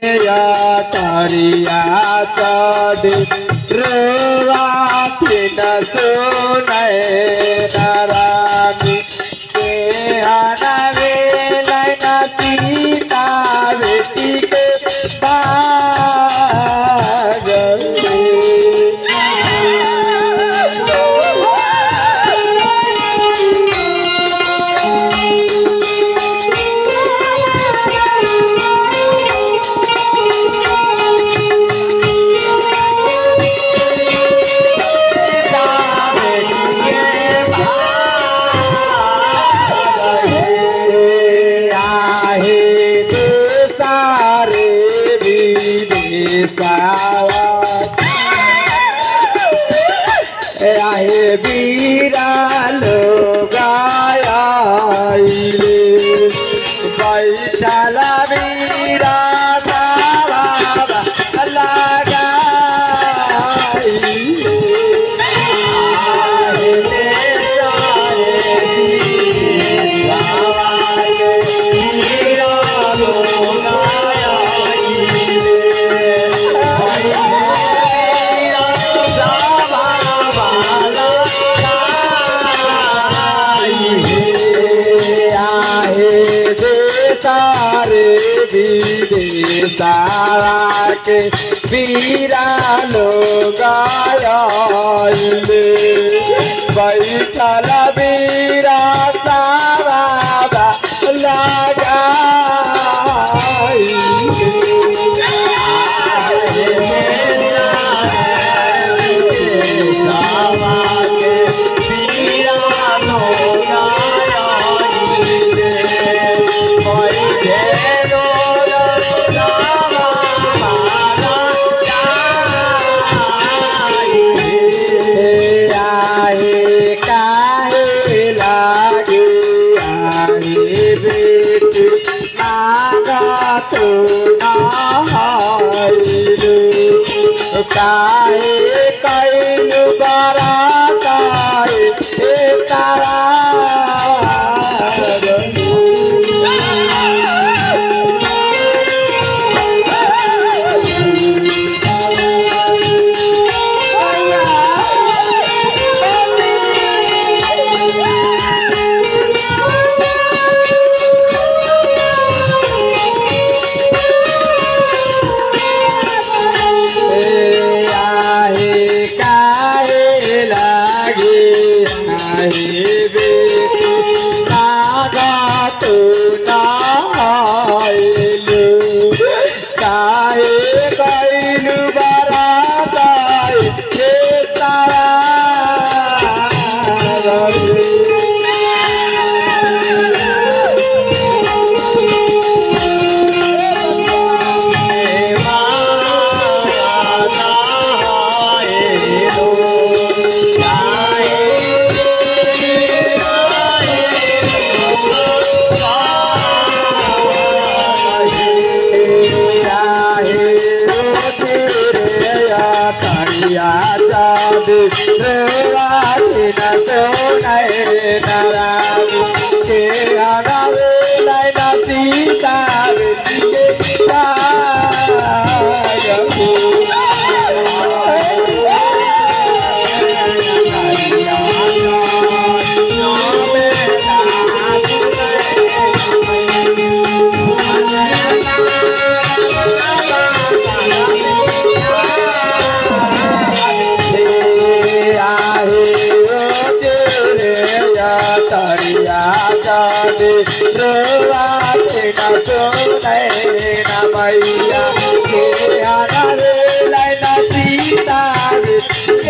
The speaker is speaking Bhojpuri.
या तरिया चढ़ी रोवाती न सुनै नारानी के हनवे लैन सीता बेटी के सारे आहे बीरा लोगाया बैठाला बीरा बाबा तारे विदेशारा के वीरा लोग बैठल वीरा सारा लगा काहे कैलु बरा काहे हे तारा आहे काहे लागे आहे बेटी नागा तू नायलु काहे कैलु बरा गाय हे तारा मैया के आना रे लाइना सीता